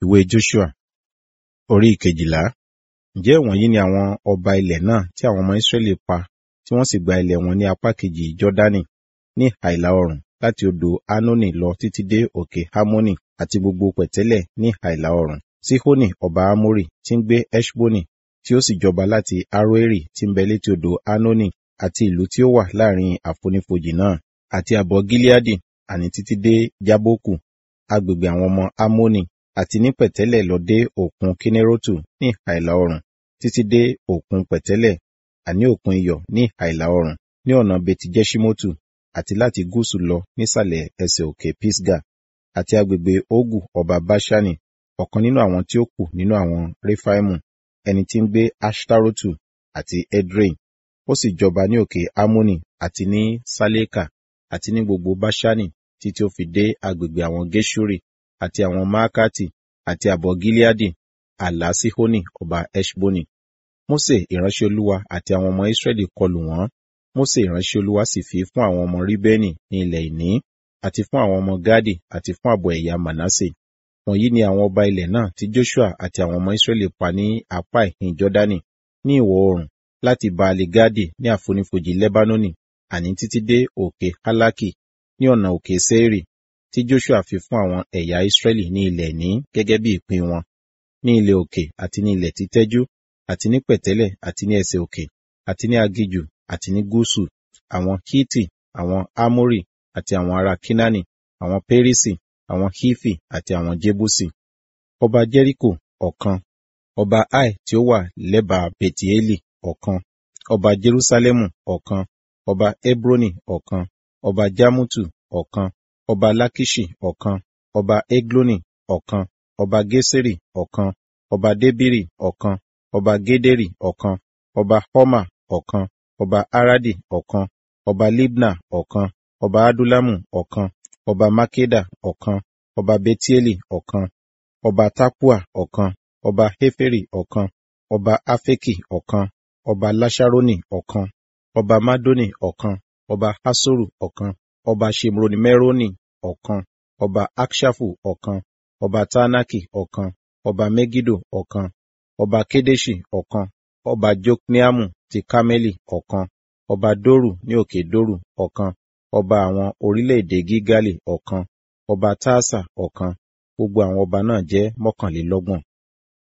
Ìwé Joṣua orí ìkejìlá. Ǹjẹ́ wọ̀nyí ni àwọn ọba ilẹ̀ náà tí àwọn ọmọ Israẹli pa tí wọ́n sì gba ilẹ̀ wọn ní apá kejì Jọ́dánì ní ìhà ìlà oòrùn láti odò Arnoni lọ títí dé òkè Hermoni àti gbogbo pẹ̀tẹ́lẹ̀ ní ìhà ìlà oòrùn. Sihoni ọba Amori tí ń gbé Heṣboni tí ó sì jọba láti Aroeri tí ń bẹ létí odò Arnoni àti ìlú tí ó wà láàrin àfonífojì náà àti àbọ̀ Gileadi àní títí dé Jaboku agbègbè àwọn ọmọ Ammoni àti ní pẹ̀tẹ́lẹ̀ lọ dé òkun Kinneretu ní ìhà ìlà oòrùn títí dé òkun pẹ̀tẹ́lẹ̀ àní òkun iyọ̀ ní ìhà ìlà oòrùn ní ọ̀nà Beti-Jeṣimotu àti láti gúúsù lọ nísàlẹ̀ ẹsẹ̀ òkè Pisga àti agbègbè Ogu ọba Baṣani ọ̀kan nínú àwọn tí ó kù nínú àwọn Refaimu ẹni tí ń gbé Aṣtarotu àti Edrei ó sì jọba ní òkè Ammoni àti ní Saleka àti ní gbogbo Baṣani títí ó fi dé agbègbè àwọn Gešuri àti àwọn Maakati àti àbọ̀ Gileadi ààlà Sihoni ọba Heṣboni. Mósè ìránṣẹ́ Olúwa àti àwọn ọmọ Israẹli kọlù wọ́n. Mósè ìránṣẹ́ Olúwa sì fi fún àwọn ọmọ Ríbẹ́nì ní ilẹ̀ ìní àti fún àwọn ọmọ Gádì àti fún àbọ̀ ẹ̀yà Mànásè. Wọ̀nyí ni àwọn ọba ilẹ̀ náà tí Joṣua àti àwọn ọmọ Israẹli pa ní apá ìhín Jọ́dánì ní ìwọ̀ oòrùn láti Baali Gadi ní àfonífojì Lebanoni àní títí dé òkè Halaki ní ọ̀nà òkè Seiri tí Joṣua fi fún àwọn ẹ̀yà Israẹli ní ilẹ̀ ìní gẹ́gẹ́ bí ìpín wọn ní ilẹ̀ òkè àti ní ilẹ̀ títẹ́jú àti ní pẹ̀tẹ́lẹ̀ àti ní ẹsẹ̀ òkè àti ní agijù àti ní gúúsù àwọn Hiti àwọn Amori àti àwọn ará Kinani àwọn Perisi àwọn Hifi àti àwọn Jebusi. Ọba Jẹ́ríkò ọ̀kan ọba Ai tí ó wà lẹ́bàá Betieli ọ̀kan ọba Jerusalemu ọ̀kan ọba Hebroni ọ̀kan ọba Jamutu ọ̀kan ọba Lakiṣi ọ̀kan ọba Egloni ọ̀kan ọba Geseri ọ̀kan ọba Debiri ọ̀kan ọba Gederi ọ̀kan ọba Homa ọ̀kan ọba Aradi ọ̀kan ọba Libna ọ̀kan ọba Adulamu ọ̀kan ọba Makeda ọ̀kan ọba Betieli ọ̀kan ọba Tapua ọ̀kan ọba Heferi ọ̀kan ọba Afeki ọ̀kan ọba Lasharoni ọ̀kan ọba Madoni ọ̀kan ọba Hasoru ọ̀kan ọba Shemronimeroni ọ̀kan ọba Akshafu ọ̀kan ọba Taanaki ọ̀kan ọba Megido ọ̀kan ọba Kedeshi ọ̀kan ọba Jokneamu ti Kameli ọ̀kan ọba Doru ní òkè Doru ọ̀kan ọba àwọn orílẹ̀-èdè Gígálì ọ̀kan ọba Taasa ọ̀kan gbogbo àwọn ọba náà jẹ́ mọ́kànlélọ́gbọ̀n.